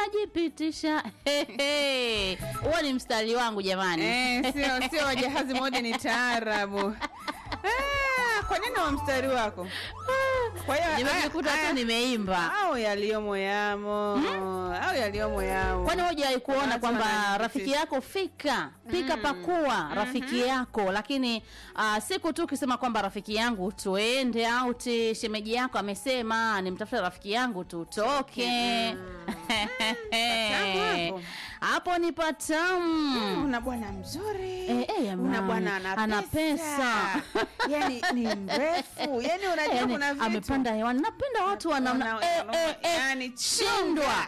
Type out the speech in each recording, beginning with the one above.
najipitisha Hehe. huo ni mstari wangu jamani Eh, sio sio wajahazi moja ni taarabu. Ah, kwa nini wa mstari wako? Kwa hiyo nimejikuta haya- tu nimeimba au yaliyomo yamo au yaliyomo yamo. kwani hujawai kuona Watu kwamba wanajipitisha. rafiki yako fika pika pakua rafiki yako lakini uh, siku tu ukisema kwamba rafiki yangu tuende auti shemeji yako amesema nimtafute rafiki yangu tutoke Patamu hapo. hapo ni patamu una bwana mzuri Eh, eh, jamani, una bwana ana ana pesa, pesa. yani ni mrefu yani unajua Yani, kuna vitu amepanda hewani napenda watu wanamna Wana- eh, eh, eh, yani shindwa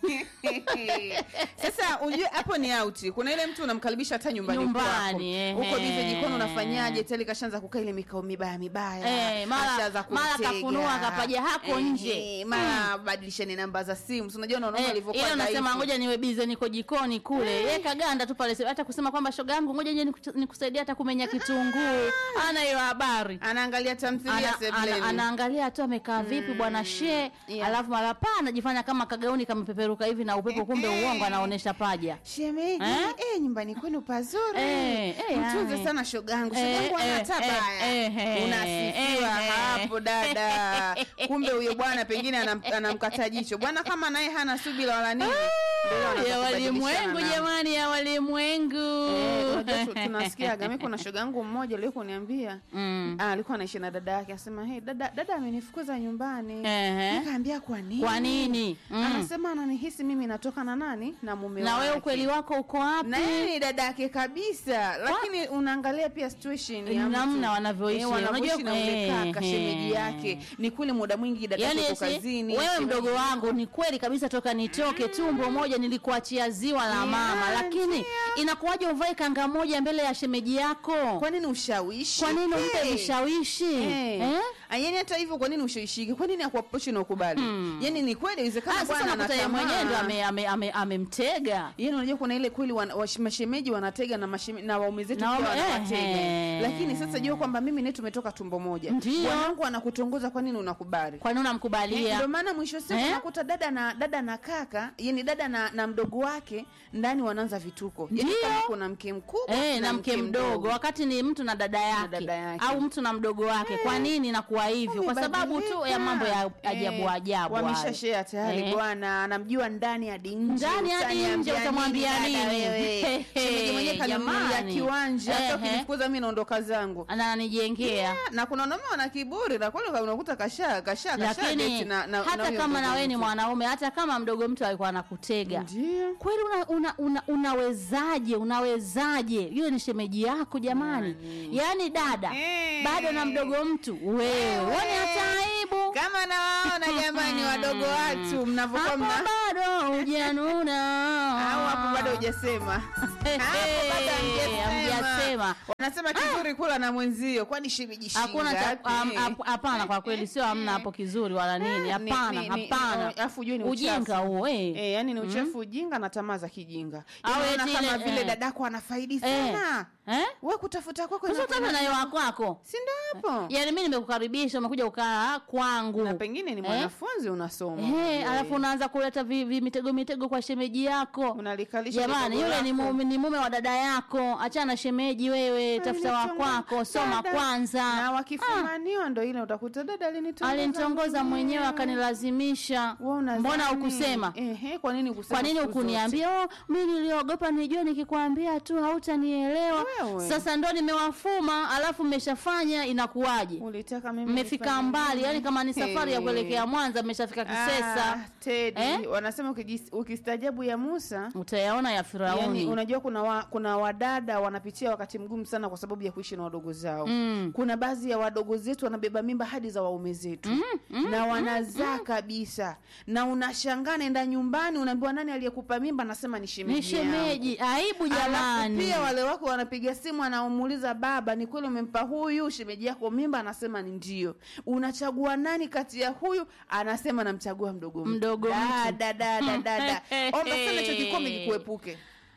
sasa ujue hapo ni auti kuna ile mtu unamkaribisha hata nyumbani Nyumbani, kwako ehe. huko bize jikoni unafanyaje teli kashaanza kukaa ile mikao mibaya mibaya Eh, mara- Ashaanza mara kutega. kafunua kapaja hako Ehe, nje. mara badilisheni namba za simu Si unajua unaona Eh, walivyokuwa ile unasema dhaifu. ngoja niwe bize niko jikoni kule ye kaganda tu pale hata kusema kwamba shoga yangu ngoja nje niku- nikusaidia hata kumenya kitunguu ana hiyo habari anaangalia tamthilia ana, sebleni ana, anaangalia tu amekaa vipi bwana she yeah. alafu mara pa anajifanya kama kagauni kamepeperuka hivi na upepo kumbe uongo anaonesha paja shemeji Eh? eh? nyumbani kwenu pazuri Eh, eh, mtunze yani. sana shogangu Eh, shogangu ana eh, hata eh, baya eh, eh, unasifiwa eh, hapo dada kumbe huyo bwana pengine anam- anamkata jicho bwana kama naye hana subira wala nini ndio wanaanza ya kubadilishana walimwengu namba. jamani ya walimwengu Eh, unajua tu- tunasikiaga mi kuna shogangu mmoja alio kuniambia Mm. ah, alikuwa anaishi na dada yake asema hey, dada dada amenifukuza nyumbani Ehe. nikaambia kwa nini Kwa nini? Mm. anasema ananihisi mimi natoka na nani na mume na wewe wake. ukweli wako uko wapi na yeye ni dada yake kabisa lakini unaangalia pia situation ya mtu. Namna wanavyoishi. Eh, wanavyoishi Unajua- na ule eh, kaka eh. shemeji yake ni kweli muda mwingi dada yani yake eti, yuko kazini wewe shemeji- mdogo wangu ni kweli kabisa toka nitoke tumbo moja nilikuachia ziwa la Yeah, mama lakini ndio. inakuwaje uvae kanga moja mbele ya shemeji yako kwa nini ushawishi kwa nini umpe Eh. vishawishi Eh. eh? Ah, yani hata hivyo kwa nini ushawishiki kwa nini akuaprochi na ukubali yani ni kweli inawezekana Ah, sasa bwana nakuta yeye mwenyewe ndo anatamaa ame- ame- ame- amemtega yani unajua kuna ile kweli wana- wash- mashemeji wanatega na, masheme, na waume zetu Na pia waume- wanawatega ehe. lakini sasa jua kwamba mimi naye tumetoka tumbo moja Ndio. bwanangu anakutongoza kwa nini unakubali kwa nini Eh, unamkubalia ndio maana mwisho wa siku Eh? unakuta dada na dada na kaka yani dada na, na mdogo wake ndani wanaanza vituko yani Ndio. kama kuna mke mkubwa Eh, na mke mdogo wakati ni mtu na dada yake, dada yake. au mtu na mdogo wake kwa nini nakuwa hivyo kwa sababu tu ya mambo ya ajabu ajabu hayo. wameshashea tayari Eh. bwana anamjua ndani hadi nje Ndani hadi utaniambia nje, utamwambia dada nini? wewe? Shemeji mwenyewe kaninunulia Jamani. kiwanja hata Ehe. ukinifukuza mi naondoka zangu ananijengea na kuna wanaume wana kiburi na kweli unakuta kasha kasha kasha lakini date na, na, hata na huyo kama mdogo na wewe ni mtu. mwanaume hata kama mdogo mtu alikuwa anakutega ndio kweli una, una, una, unawezaje unawezaje yule ni shemeji yako jamani yaani dada Eh. bado na mdogo mtu wewe uone hata aibu kama nawaona jamani wadogo watu mnavyokuwa hapo mna bado hujanuna au hapo bado hujasema Hapo bado hamjasema. hamjasema wanasema kizuri kula na mwenzio kwani shemeji hakuna cha- shingapi? am- hap- hapana kwa kweli sio hamna hapo kizuri wala nini Ni- hapana ni- ni- hapana alafu ujue ni ujinga uchafu. huo eh. Eh, yani ni uchafu ujinga na tamaa za kijinga Au Unaona eti kama ile- vile eh. dadako anafaidi Eh. sana Eh? we kutafuta kwako Sasa inakuwa utaka ina- nayo wakwako si ndo hapo yaani mi nimekukaribisha umekuja ukaa kwangu na pengine ni Eh? mwanafunzi unasoma Eh, Eh. alafu unaanza kuleta vi, vi mitego mitego kwa shemeji yako unalikalisha jamani kidogo yule ni lako. mume, ni mume wa dada yako achana na shemeji wewe tafuta wa Alinitongoza- kwako soma Dada. kwanza na wakifumaniwa ndo ile utakuta dada alinitongoza alinitongoza mwenyewe akanilazimisha Wewe unadhani- mbona ukusema Ehe, kwa nini ukusema kwa nini siku zote? ukuniambia oh, mi niliogopa nijue nikikwambia tu hautanielewa Wewe. sasa ndo nimewafuma alafu mmeshafanya inakuwaje ulitaka mimi mmefika nifanye mbali nini? yani kama ni safari ya Eh. kuelekea mwanza mmeshafika kisesa Ah, Teddy, Eh? wanasema ukijis- ukistajabu ya Musa utayaona ya firauni Yani, unajua kuna wa, kuna wadada wanapitia wakati mgumu sana kwa sababu ya kuishi na wadogo zao Mm. kuna baadhi ya wadogo zetu wanabeba mimba hadi za waume zetu na wanazaa kabisa na unashangaa nenda nyumbani unaambiwa nani aliyekupa mimba anasema ni shemeji ni shemeji aibu Alafu jamani pia wale wako wanapiga simu anamuuliza baba ni kweli umempa huyu shemeji yako mimba anasema ni ndio unachagua nani kati ya huyu anasema namchagua mdogo mtu. Mdogo mtu. dada dada dada omba sana hicho kikombe kikuepuke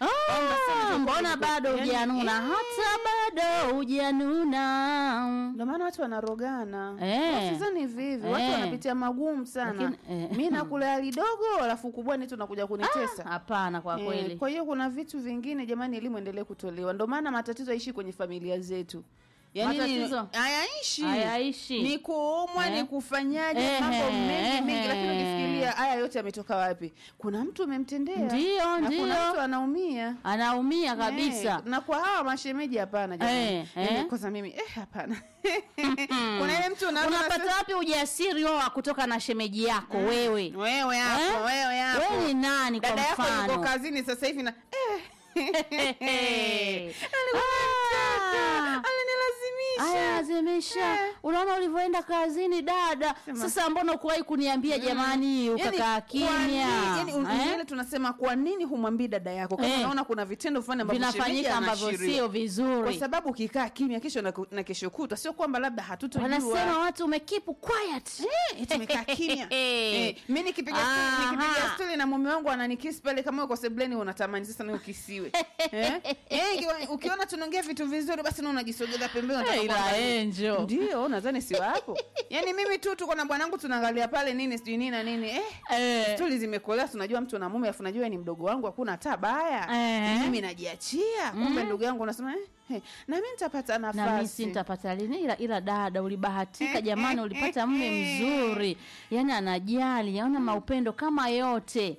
Ah, mbona bado Yaani, hujanuna eh. hata bado hujanuna ndio maana watu wanarogana Eh. Usizani hivi hivi watu Eh. wanapitia magumu sana Lakini, eh. mi nakula lidogo alafu kubwani tu nakuja kunitesa hapana kwa Eh, kweli kwa hiyo kuna vitu vingine jamani elimu endelee kutolewa ndio maana matatizo yaishi kwenye familia zetu yaani ni- Matatizo? hayaishi Hayaishi. ni kuumwa Eh. ni kufanyaje Ehe, mambo mengi mengi ehe. lakini ukifikiria haya yote yametoka wapi kuna mtu umemtendea Ndio, na kuna ndio. mtu anaumia anaumia kabisa Eh, na kwa hawa mashemeji hapana jamani Eh, Yaani eh. kwanza mimi eh hapana kuna ile mtu unaona unapata unasema- wapi ujasiri wao wa kutoka na shemeji yako wewe wewe hapo Eh? wewe hapo wewe ni nani kwa dada yako yuko mfano kazini sasa hivi na eh. Hey. Alikuwa Ah. anataka, alinilazimisha aya lazimisha Eh. unaona ulivyoenda kazini dada Sema. sasa mbona ukuwahi kuniambia jamani ukakaa Yaani, kwa kimya nini- yaani, un- Eh? ile tunasema kwa nini humwambii dada yako kama Eh. unaona kuna vitendo fulani ambavyo shemeji vinafanyika ambavyo anaashiria. sio kwa vizuri sababu ukikaa kimya kesho na, na kesho kutwa sio kwamba labda hatutojua wanasema watu umekipu quiet Eh, tumekaa kimya eh, mi nikipiga Aha. stori- nikipiga stori na mume wangu ananikisi pale kama uko sebleni unatamani sasa nawe ukisiwe eh? Eh, ikiwa- ukiona tunaongea vitu vizuri basi na unajisogeza pembeni unataka Eh, ila kuangalia. Angel. ndio nadhani si wapo yaani mimi tu tuko na bwanangu tunaangalia pale nini sijui nini na nini eh, Eh. stori zimekolea tunajua mtu na mume afu najua ni mdogo wangu hakuna hata baya Eh. mimi najiachia kumbe ndugu yangu unasema eh, eh, na mi nitapata na mimi nafasi si nitapata lini ila, ila dada ulibahatika jamani ulipata mme mzuri yani anajali yaona maupendo kama yote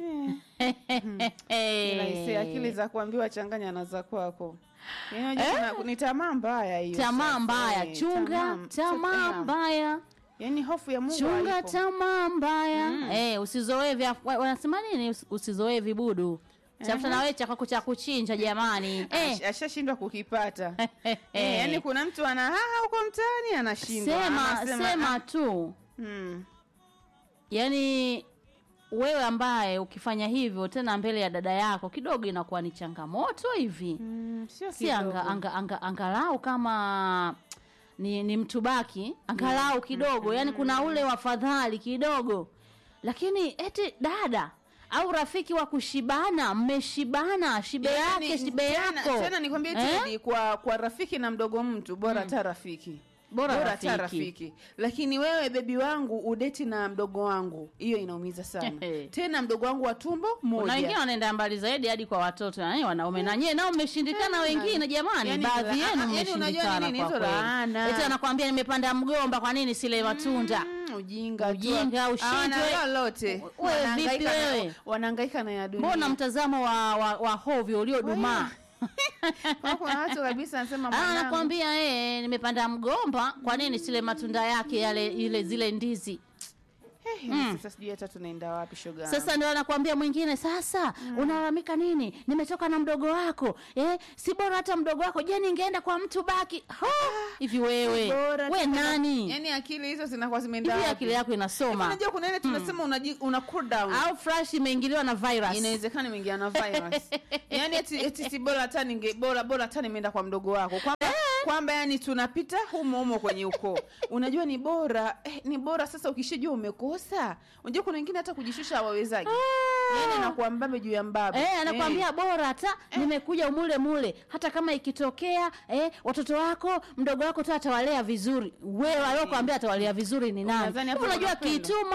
Ila ise akili za kuambiwa changanya na za kwako Yaani unajua kuna- ni tamaa mbaya hiyo tamaa sasa, mbaya eh, chunga tamaa- tamaa tamaa. mbaya yaani hofu ya mungu chunga haipo. tamaa mbaya eh, usizoee vya wa- wanasema nini Usi- usizoee vibudu tafuta na wewe cha kwako cha kuchinja jamani eh, Ash- ashashindwa kukipata eh, yaani kuna mtu ana haha huko mtaani anashindwa sema Anasema, sema ah, tu mm, yaani wewe ambaye ukifanya hivyo tena mbele ya dada yako kidogo inakuwa ni changamoto hivi mm, sio si anga, kidogo. anga, anga, angalau kama ni, ni mtu baki angalau kidogo yani kuna ule wafadhali kidogo lakini eti dada au rafiki wa kushibana mmeshibana shibe Yaani, yake shibe tena- yako tena nikwambie Eh? Teddy, kwa kwa rafiki na mdogo mtu bora hata rafiki Bora hata rafiki. rafiki lakini wewe bebi wangu udeti na mdogo wangu hiyo inaumiza sana tena mdogo wangu wa tumbo na wengine moja wanaenda mbali zaidi hadi kwa watoto yani wanaume na nyie nao mmeshindikana wengine jamani Yaani baadhi la- yenu yaani unajua mmeshindikana nini? kwa Hizo kweli laana. eti anakwambia nimepanda mgomba kwa nini sile matunda Mm, ujinga tu. Ujinga, ushindwe. Hawana lolote U- wewe Wanahangaika vipi na- wewe? wanahangaika na ya dunia mbona mtazamo wa, wa, wa hovyo uliodumaa Kwa kuna watu kabisa anasema Ah, mwanangu anakwambia eh, nimepanda mgomba kwa nini sile matunda yake yale ile zile ndizi Eh, yaani sasa sijui hata tunaenda wapi shoga sasa ndio anakwambia mwingine sasa unalalamika nini nimetoka na mdogo wako eh, si bora hata mdogo wako je ningeenda kwa mtu baki Ho, hivi wewe Bora we tena- nani yaani akili hizo zinakuwa zimeenda hivi wapi? akili yako inasoma unajua kuna ile tunasema unaji- una cool down au fresh imeingiliwa na virus inawezekana imeingia na virus yaani eti, eti si bora hata ninge bora bora hata nimeenda kwa mdogo wako kwamba kwamba yani tunapita humo humo kwenye ukoo unajua ni bora eh, ni bora sasa ukishajua umekosa unajua kuna wengine hata kujishusha hawawezaji yani anakuwa mbabe juu ya mbabe Eh, anakwambia bora hata nimekuja umule mule hata kama ikitokea eh, watoto wako mdogo wako tu atawalea vizuri wewe aliokwambia atawalea vizuri ni nani Unadhani hapo unajua wanapenda? kituma